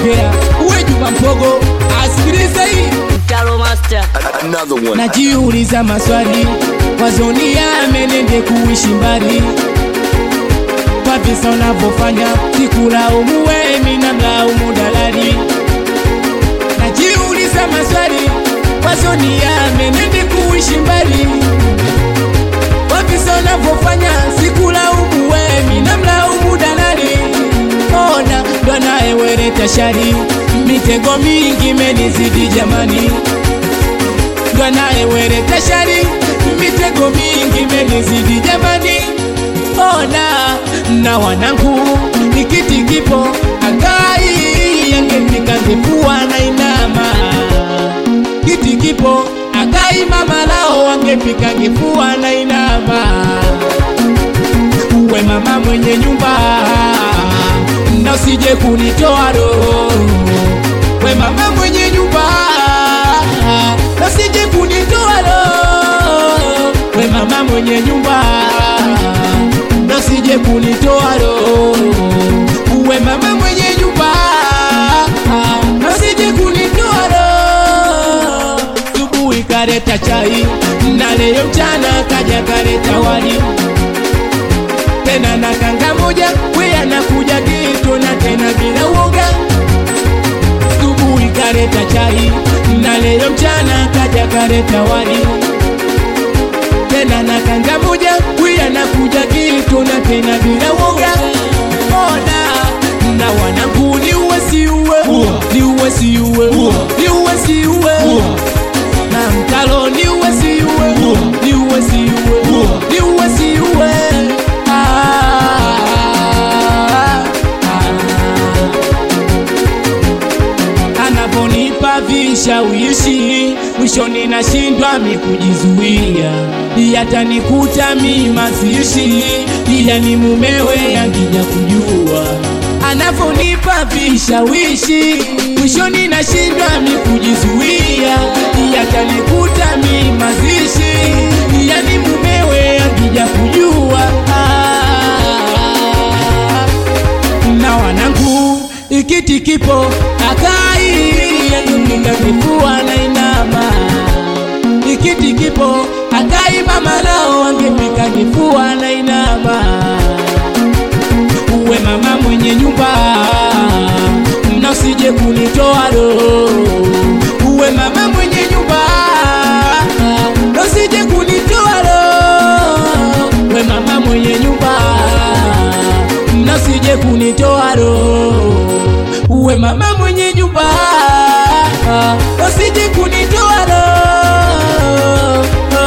ongea uwe Juma Mpogo asikilize hii Mtalo Master. Another one. najiuliza maswali wazoni amenende kuishi mbali kwa visa unavyofanya sikulaumu wewe mina mlaumu dalali najiuliza maswali wazoni amenende kuishi mbali kwa visa unavyofanya sikulaumu wewe mina mlaumu dalali ona ndo anayeweleta shari mitego mingi menizidi jamani ndo anayeweleta shari mitego mingi menizidi jamani ona na wanangu nikiti kipo akai yangefika ngefua na inama kiti kipo akai mama lao wangefika ngefua na inama uwe mama mwenye nyumba na usije kunitoa roho we mama mwenye nyumba na usije kunitoa roho we mama mwenye nyumba na usije kunitoa roho uwe mama mwenye nyumba na usije kunitoa roho subuhi kareta chai na leo mchana kaja kareta wali tena na kanga moja we anakuja kitu na tena bila uoga subuhi kareta chai na leo mchana kaja kareta wali tena na kanga moja we anakuja kitu na tena bila uoga ona na wanangu ni uwe si uwe ni uwe si uwe ni uwe si uwe na mtalo ni uwe si uwe ni uwe si uwe ni uwe si uwe Ah, ah. anaponipa vishawishi mwishoni nashindwa mi kujizuia yatanikuta mi mazishi ila ni mumewe akija kujua anaponipa vishawishi mwishoni nashindwa mi kujizuia yatanikuta mi mazishi ila ni mumewe akija kujua ah na wanangu ikiti kipo akai yanguninga kifua na inama ikiti kipo akai mama lao wangepika kifua na inama uwe mama mwenye nyumba na usije kunitoa roho uwe mama mwenye nyumba na usije kunitoa roho we mama mwenye nyumba na usije kunitoa roho uwe mama mwenye nyumba na usije kunitoa roho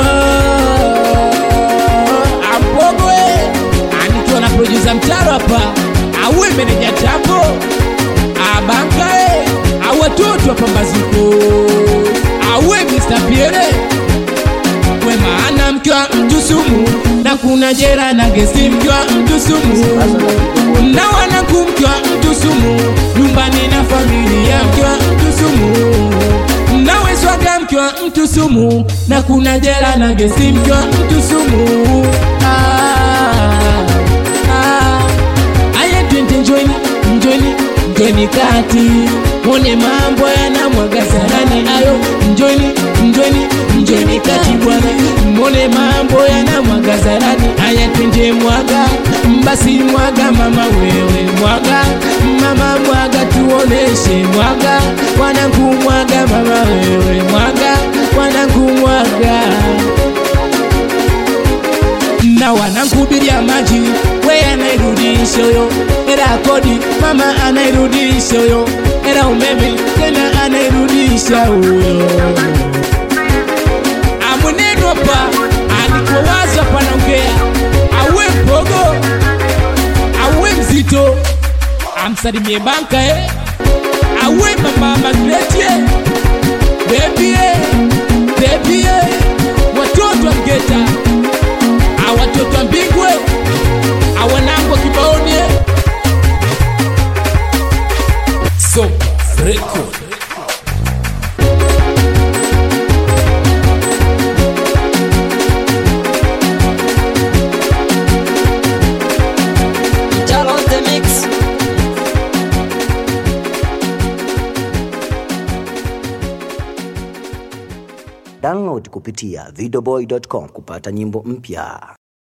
ambogwe anikiwa na producer mtaro hapa auwe meneja tambo abankae au watoto wa pambazuko auwe Mr. Pierre we maana mke wa mtu sumu na kuna jera na gesi mke wa mtu sumu na wanangu mke wa mtu sumu nyumbani na familia mke wa mtu sumu na weswaga mke wa mtu sumu na kuna jera na gesi mke wa mtu sumu ah, ah. aya twende njoni njoni njoni kati mone mambo yanamwaga sarani ayo njoni njoni njoni kati bwana mone mambo yanamwaga sarani aya twende mwaga basi mwaga mama wewe mwaga mama mwaga tuoneshe mwaga wanangu mwaga mama wewe mwaga wanangu mwaga na wanankubiria maji we anairudisha yo era kodi mama anairudisha yo era umeme tena anairudisha huyo amunenwa pa alikowaza panaongea awe mpogo awe mzito amsalimie banka eh? awe mama magretie bebie bebie watoto wa mgeta awatoto wa mbingwe awanangwa kibaonie sopa record Mtalo on the mix. Download kupitia videoboy.com kupata nyimbo mpya.